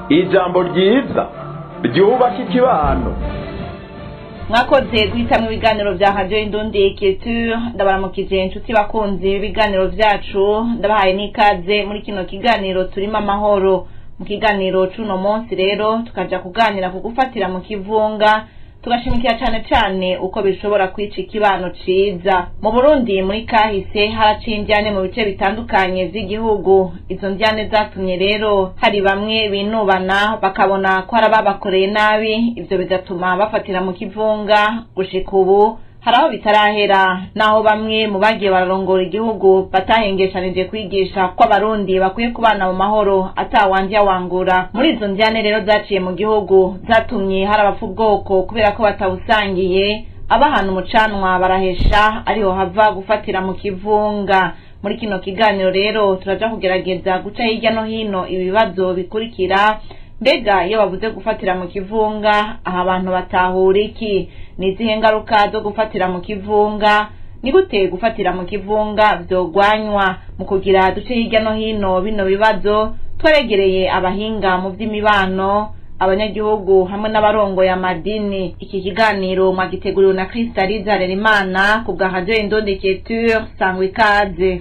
ijambo ryiza ryubaka ikibano mwakoze guhitamo ibiganiro bya radiyo indundi keture ndabaramukije inshuti bakunzi b'ibiganiro byacu ndabahaye n'ikaze muri kino kiganiro turimo amahoro mu kiganiro c'uno munsi rero tukaja kuganira ku gufatira mu kivunga tugashimikira cane cane uko bishobora kwica ikibano ciza mu burundi muri kahise haraciye indyane mu bice bitandukanye vy'igihugu izo ndyane zatumye rero hari bamwe binubana bakabona ko hari ababakoreye nabi ivyo bigatuma bafatira mu kivunga gushika ubu hari aho bitarahera naho bamwe mu bagiye bararongora igihugu batahengeshanije kwigisha ko abarundi bakwiye kubana mu mahoro atawandya wangura muri izo ndyane rero zaciye mu gihugu zatumye hari abapfa ubwoko kubera ko batawusangiye abahana umucanwa barahesha ariho hava gufatira mu kivunga muri kino kiganiro rero turaja kugerageza guca hirya no hino ibibazo bikurikira mbega iyo bavuze gufatira mu kivunga aha abantu batahura iki ni izihe ngaruka zo gufatira mu kivunga ni gute gufatira mu kivunga vyogwanywa mu kugira duce hirya no hino bino bibazo tweregereye abahinga mu vy'imibano abanyagihugu hamwe n'abarongoye amadini iki kiganiro mwagiteguriwe na kristaliza harerimana ku bwa radio indondeketure sangwa ikaze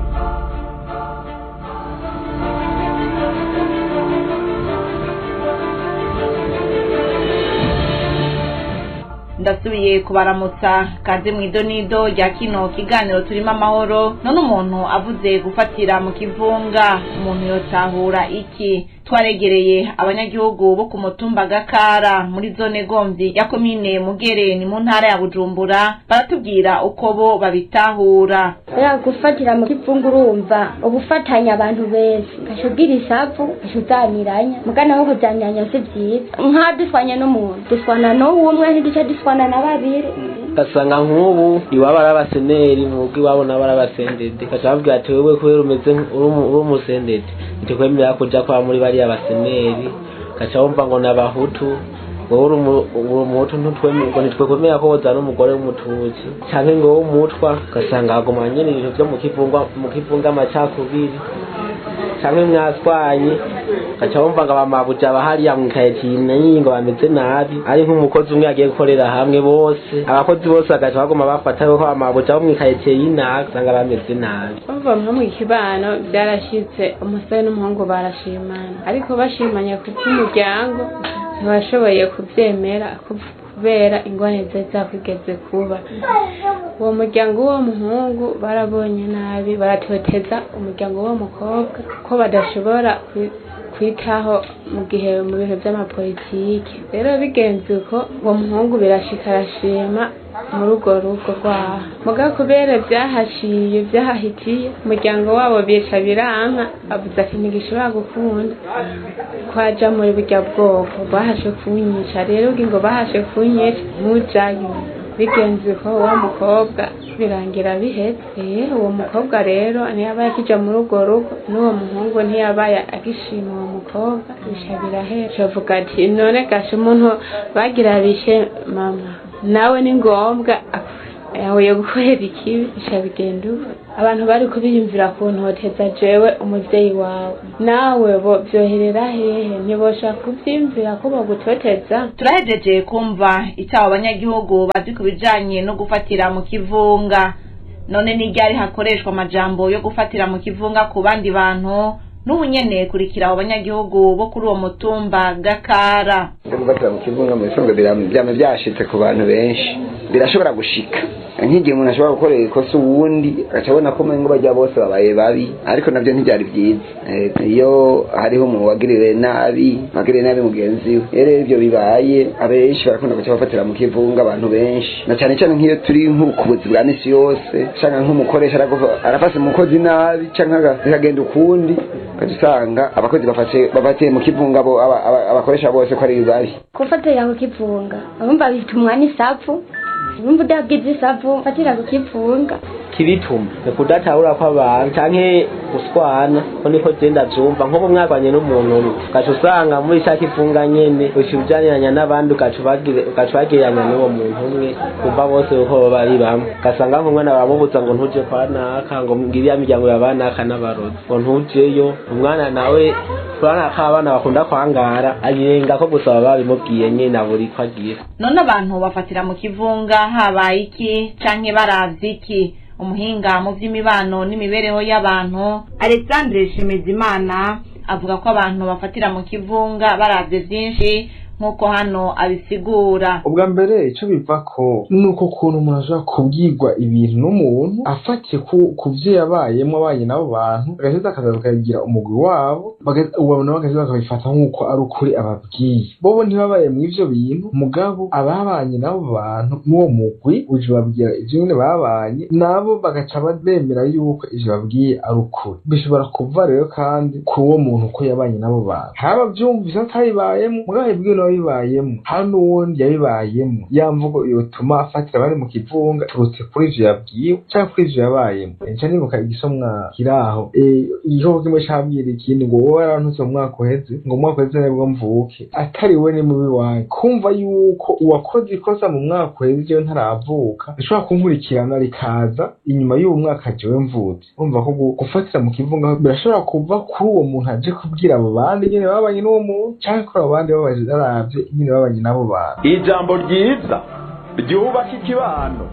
ndasubiye kubaramutsa kaze mu idonido rya kino kiganiro turimo amahoro none umuntu avuze gufatira mu kivunga umuntu yotahura iki twaregereye abanyagihugu bo ku mutumba gakara muri zone gomvyi ya komine mugere ni mu ntara ya bujumbura baratubwira uko bo babitahura ya gufatira mu kivunga urumva ubufatanya abantu beza gashugira isavu gashuzaniranya mugana wo kujanyanya si vyiza nka duswanye n'umuntu duswana n'umwe ntiduca duswana na babiri ugasanga nk'ubu iwabo ari abaseneri mwebwe iwabo nabo ari abasendede gaca bavuga ati wewe kubera umeze uri umusendede ntitukwemerera kuja kwa muri bariya baseneri gaca wumva ngo ni abahutu wowe uri umuhutu ntitwemererwa ntitwekwemera ko wozana umugore w'umututsi canke ngo w'umutwa ugasanga haguma nyene ibintu vyo mu kivunga mu kivunga amacakubiri canke mwaswanye gaca wumva ngo abamabuja bahariya mwikayetine nyingo bameze nabi ari nk'umukozi umwe yagiye gukorera hamwe bose abakozi bose bagaca baguma bafata yuko abamabuja bo mwikayetiye y'inaka usanga bameze nabi bava nko mu kibano byarashitse umusore n'umuhungu barashimana ariko bashimanye ku bw'umuryango ntibashoboye kubyemera kubera ingwane zari zakwigeze kuba uwo muryango w'uwo muhungu barabonye nabi baratoteza umuryango w'uwo mukobwa ko badashobora kwitaho mu gihe mu bintu by'amapolitiki rero bigenze uko uwo muhungu birashika arashima muri urwo rugo rwaho muga kubera byahashiye byahahitiye umuryango wabo bica biranka avuze ati ntigishobora gukunda kwaja muri burya bwoko bahashe kunyica rero ngo bahashe kunyica mujayo bigenze uko uwo mukobwa birangira bihetse uwo mukobwa rero ntiyaba yakija muri urwo rugo n'uwo muhungu ntiyaba agishima uwo mukobwa bisha birahera bavuga ati none gashe umuntu bagira bishe mama nawe ni ngombwa yahuye gukorera ikibi bisha bigenda uko abantu bari kubiyumvira ku ntoteza jewe umuvyeyi wawe nawe bo vyoherera hehe ntibosha kuvyimvira ko bagutoteza turahejeje kumva icyo abo banyagihugu bazi ku bijanye no gufatira mu kivunga none n'iryari hakoreshwa amajambo yo gufatira mu kivunga ku bandi bantu n'ubu nyene kurikira abo banyagihugu bo kuri uwo mutumba gakara yo gufatira mu kivunga mu bisanzwe byama byashitse ku bantu benshi birashobora gushika nk'igihe umuntu ashobora gukorera ikosa uwundi agaca abona ko umengo bajya bose babaye babi ariko navyo ntivyari vyiza iyo hariho umuntu wagirire nabi wagirire nabi mugenzi we rero ivyo bibaye abenshi barakunda guca bafatira mu kivunga abantu benshi na cane cane nk'iyo turi nk'ubukubuzi bwa misi yose canke nk'umukoresha arafase umukozi nabi canke bikagenda ukundi ukaca usanga abakozi bafatiye mu kivunga abakoresha bose ko ari babi gufatira ku kivunga abumva bitumwa n'isavu urumva udagize isavu fatira ku kivunga kibituma ni kudatahura kw'abantu canke guswana ko niko je ndavyumva nk'ubu mwakwanye n'umuntu umwe ugaca usanga muri ca kivunga nyene uca ujaniranya n'abandi ugaca ubagire- ugaca ubagereranya n'uwo muntu umwe kumva bose uko baba ari bamwe ugasanga nk'umwana baramubuza ngo ntuje kwa naka ngo ngiriya miryango ya banaka n'abarozi ngo ntujeyo umwana nawe urabona ko abana bakunda kwangara ayirenga ko gusa baba babimubwiye nyine abura ko agira none abantu bafatira mu kivunga habaye iki canke baravye iki umuhinga mu vy'imibano n'imibereho y'abantu alexandre shimezimana avuga ko abantu bafatira mu kivunga baravye vyinshi nk'uko hano abisigura ubwa mbere icyo bivako ni uko ukuntu umuntu ashobora kubwirwa ibintu n'umuntu afatiye ku ku byo yabayemo abanye n'abo bantu agahita akaza bakagira umugwi wabo baga- uwo nabo bagahita bakabifata nk'uko ari ukuri ababwiye bobo ntibabaye mu ivyo bintu mugabo ababanye n'abo bantu n'uwo mugwi uje babwira ivyo nyene babanye nabo bagaca ba- bemera yuko ivyo babwiye ari ukuri bishobora kuva rero kandi ku uwo muntu uko yabanye n'abo bantu haba byumvise atabibayemo mugabo yabwiwe n'ababibayemo hari n'uwundi yabibayemo ya mvugo yotuma afatira abari mu kivunga turutse kuri ivyo yabwiwe canke kuri ivyo yabayemo nca nibuka igisomwa kiraho Eh, igikoko kimwe cabwira ikindi ngo wowe warantutse mu mwaka uheze ngo mu mwaka uheze nibwo mvuke atari we ni mubi wanjye kumva yuko uwakoze ikosa mu mwaka uheze jewe ntaravuka rishobora kunkurikirana rikaza inyuma y'uwo mwaka jewe mvutse urumva ko gu- gufatira mu kivunga birashobora kuva kuri uwo muntu aje kubwira abo bandi nyene babanye n'uwo muntu canke kuri abo bandi babaje baravye nyene babanye n'abo bantu ijambo ryiza ryubaka ikibano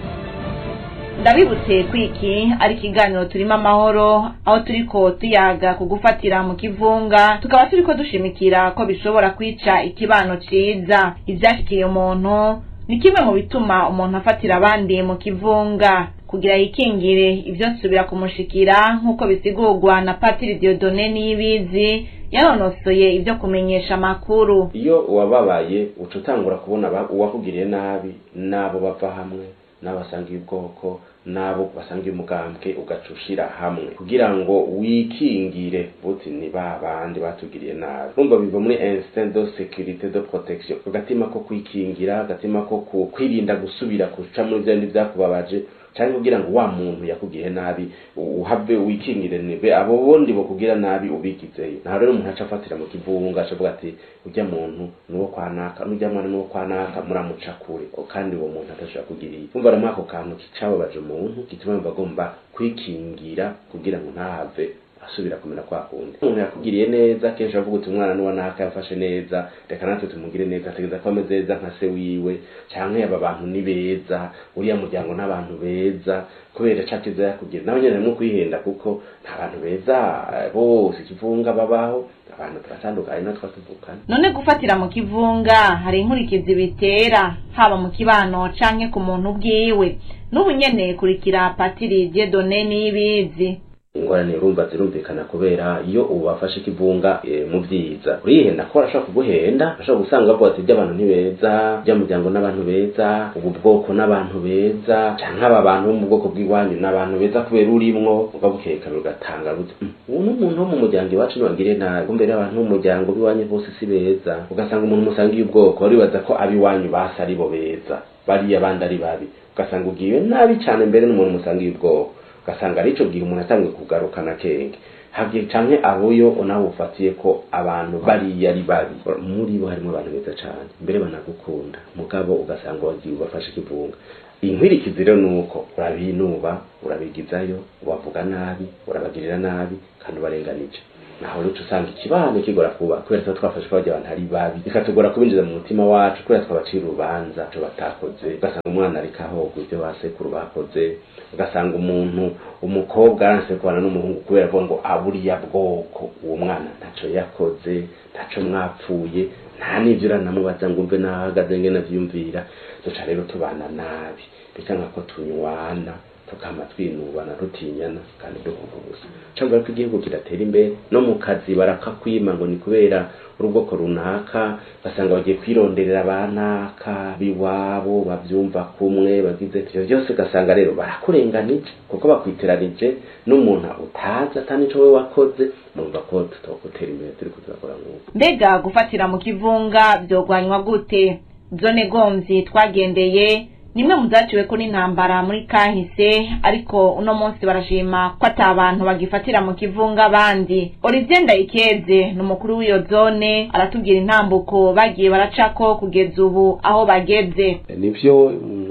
ndabibutse ko iki ari ikiganiro turimo amahoro aho turiko tuyaga ku gufatira mu kivunga tukaba turiko dushimikira ko bishobora kwica ikibano ciza ivyashikiye umuntu ni kimwe mu bituma umuntu afatira abandi mu kivunga kugira yikingire ivyo nsubira kumushikira nk'uko bisigurwa na patiri diodone niyibizi yanonosoye ivyo kumenyesha amakuru iyo uwababaye uca utangura kubona aba- uwakugiriye nabi n'abo bava hamwe n'abo basangiye ubwoko n'abo basangiye umugambwe ugaca ushira hamwe kugira ngo wikingire uti ni ba bandi batugiriye nabi urumva biva muri instinct de sécurité de protection agatima ko kwikingira agatima ko ku- kwirinda gusubira guca muri vya bindi vyakubabaje cyangwa kugira ngo wa muntu yakugiriye nabi u- uhave wikingire nibe abo bondi bokugira nabi ubigizeyo naho rero umuntu aca afatira mu kivunga acavuga ati ujya muntu nuwo kwanaka n'ujya mwana nuwo kwanaka muramuca kure O, kandi uwo muntu atashobora kugiriye umva rero ako kantu kicababaje umuntu gituma yumva agomba kwikingira kugira ngo ntahave asubira kumera kwa kundi umuntu yakugiriye neza kenshi avuga uti umwana nuwa naka yafashe neza reka natwe tumugire neza ategeza ko ameze neza nka se wiwe canke aba bantu ni beza uriya muryango n'abantu beza kubera ca kiza yakugira nawe nyene harimwo kwihenda kuko nta bantu beza eh, bose ikivunga babaho abantu turatandukanye natwe tuvukana none gufatira mu kivunga hari inkurikizi bitera haba mu kibano canke ku muntu ubwiwe n'ubu nyene kurikira patiri diedone n'ibizi ingorane urumva zirumvikana kubera iyo ubafashe ikivunga e, mu vyiza urihenda ko arashobora kuguhenda ashobora gusanga bavuga ati by'abantu ni beza by'umuryango n'abantu beza ubu bwoko n'abantu beza canke aba bantu bo mu bwoko bw'iwanyu n'abantu beza kubera urimwo ugabukekana ugatanga buti "Mm, ubu n'umuntu wo mu muryango iwacu ntibagire nabi kumbe rero abantu bo mu muryango b'iwanyu bose si beza ugasanga umuntu musangiye ubwoko uribaza ko ab'iwanyu basi ari bo beza bariya bandi ari babi ugasanga ugiwe nabi cane mbere n'umuntu musangiye ubwoko ugasanga ari ico gihe umuntu atangiye kugarukana kenge hagiye canke aboyo nawe ufatiye ko abantu bariya ari babi muri bo harimo abantu beza cane mbere banagukunda mugabo ugasanga wagiye ubafashe ikivunga inkwirikizi rero nuko urabinuba urabigizayo ubavuga nabi urabagirira nabi kandi ubarenganije naho rero uca usanga ikibano kigora kuba kubera tuba twafashe ko abantu ari babi bikatugora kubinjiza mu mutima wacu kubera twabacira urubanza ico batakoze ugasanga umwana ariko ahogwa ibyo basekuru bakoze ugasanga umuntu umukobwa aranse kubana n'umuhungu kubera avuga ngo aburiya bwoko uwo mwana ntaco yakoze ntaco mwapfuye nta n'ivyo uranamubaza ngo umve naho ahagaze ngene avyiyumvira duca rero tubana nabi bikanga ko tunywana tukama twinubana rutinyana kandi duhunga ubusa cyangwa ko igihugu kidatera imbere no mu kazi barakakwima ngo ni kubera urubwoko runaka basanga bagiye kwironderera abanaka biwabo bavyumva kumwe bagize ivyo byose ugasanga rero barakurenganije kuko bakwiteranije n'umuntu utazi atani ico we wakoze mumva ko tutokutera imbere turiko turakora nk'uko mbega gufatira mu kivunga vyogwanywa gute zone gomvyi twagendeye nimwe mu zaciweko n'intambara muri kahise ariko uno munsi barashima ko ata abantu bagifatira mu kivunga abandi olivier ndayikeze ni umukuru w'iyo zone aratubwira intambuko bagiye baracako kugeza ubu aho bageze nivyo umuntu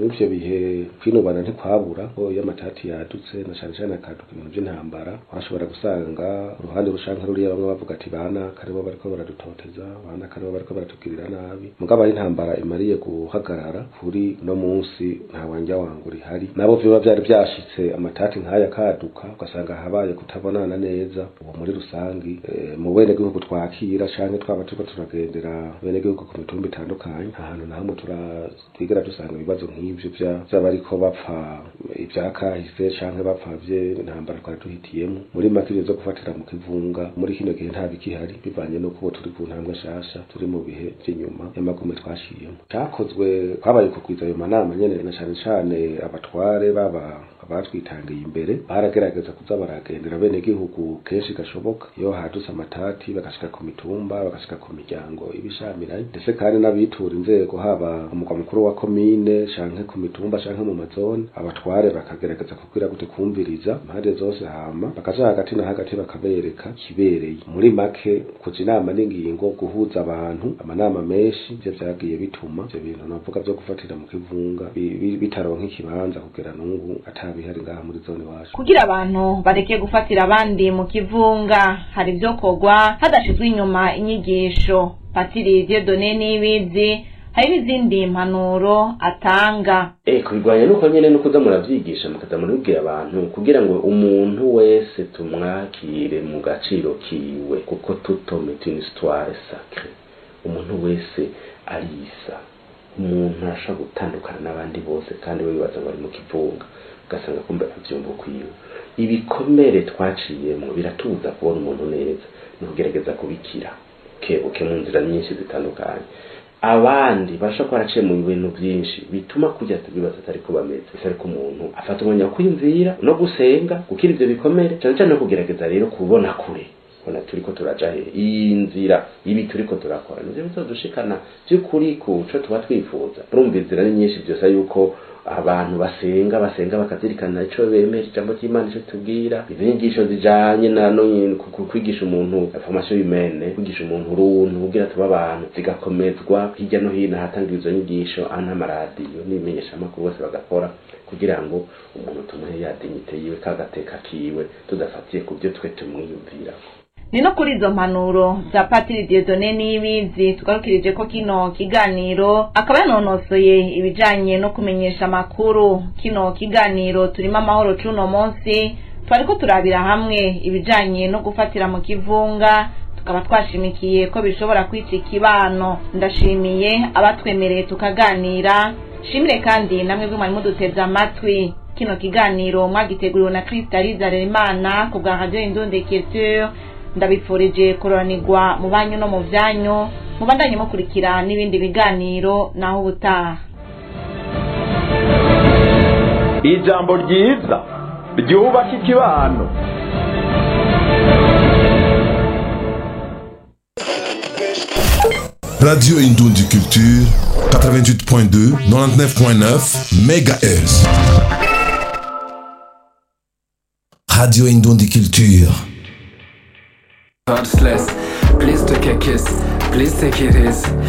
mw'ivyo bihe kwinubana ntikwabura ko iyo amatati yadutse na cane cane akaduka ibintu vy'intambara urashobora gusanga uruhande rushanka ruriya bamwe bavuga ati bana karibo bariko baradutoteza bana karibo bariko baratugirira nabi mugabo ari intambara imariye guhagarara kuri no munsi nta wanja wangu rihari nabo vyoba vyari vyashitse amatati nk'aya kaduka ugasanga habaye kutabonana neza ubu muri rusangi eh, mu bene gihugu twakira canke twaba turiko turagendera bene gihugu ku mitumba itandukanye nta hantu na hamwe tura- twigera dusanga ibibazo nk'ivyo vya- vy'abariko bapfa ivyakahise canke bapfavye intambara twari duhitiyemo muri make ivyo zo gufatira mu kivunga muri kino gihe nta bikihari bivanye n'uko ubu turi ku ntambwe nshasha turi mu bihe vy'inyuma y'amagume twashiyemo cakozwe kwabaye kugwiza ayo manama nyene na cane cane abatware baba abatwitangiye imbere baragerageza kuza baragendera bene gihugu kenshi gashoboka iyo hadutse amatati bagashika ku mitumba bagashika ku miryango ibishamiranye ndetse kandi n'abitura inzego haba umugwa mukuru wa komine canke ku mitumba canke mu mazone abatware bakagerageza kubwira gute kumviriza impande zose hama bakaja hagati na hagati bakabereka kibereye muri make kuja inama n'ingingo guhuza abantu amanama menshi ivyo vyagiye bituma ivyo bintu navuga vyo gufatira mu kivunga bi- bi- bitaronka ikibanza kugera n'ubu atabihari ngaha muri zone iwacu kugira abantu bareke gufatira abandi mu kivunga hari ibyo kogwa hadashizwe inyuma inyigisho patiri diodone n'ibizi hari n'izindi mpanuro atanga Eh kubirwanya nuko nyene nuko uza muravyigisha mukaza murabibwira abantu kugira ngo umuntu wese tumwakire mu gaciro kiwe kuko tutome une histoire sacrée umuntu wese arisa umuntu arashobora gutandukana n'abandi bose kandi we bibaza ngo ari mu kivunga ugasanga kumbe avyumva ukwiwe ibikomere twaciyemwo biratubuza kubona umuntu neza ni ukugerageza kubikira kebuke mu nzira nyinshi zitandukanye abandi basha ko baraciye mu bintu byinshi bituma kujya tubibaza atari ko bameze ese ariko umuntu afata umwanya wo kwiyumvira no gusenga gukira ivyo bikomere cyane cyane no kugerageza rero kubona kure bona turiko turaja he iyi nzira ibi turiko turakora nivyo bizodushikana vy'ukuri ku co tuba twifuza urumva inzira ni nyinshi vyose yuko abantu basenga basenga bakazirikana ico bemera ijambo ry'imana ico tubwira izo nyigisho zijanye na no ku- ku- kwigisha umuntu formation humaine kwigisha umuntu uruntu kugira tuba abantu zigakomezwa hirya no hino ahatangirwa izo nyigisho ana amaradiyo n'ibimenyeshamakuru bose bagakora kugira ngo umuntu tumuhe ya dignité yiwe kagateka kiwe tudafatiye ku byo twe tumwiyumvirako ni no kuri izo mpanuro za patiri diodone n'ibizi tugarukirije ko kino kiganiro akaba yanonosoye ibijanye no kumenyesha amakuru kino kiganiro turimo amahoro c'uno munsi twariko turabira hamwe ibijanye no gufatira mu kivunga tukaba twashimikiye ko bishobora kwica ikibano ndashimiye abatwemereye tukaganira shimire kandi namwe bwe mwari muduteze amatwi kino kiganiro mwagiteguriwe na kristaliza Rerimana ku bwa radio Indundi Culture ndabifurije kuroranirwa mu banyu no mu vyanyu mubandanye mukurikira n'ibindi biganiro naho ubutaha ijambo ryiza ryubaka ikibano Radio Indoundi Culture, 88.2, 99.9 MHz. Radio Indoundi Culture. God's less. Please take a kiss. Please take it easy.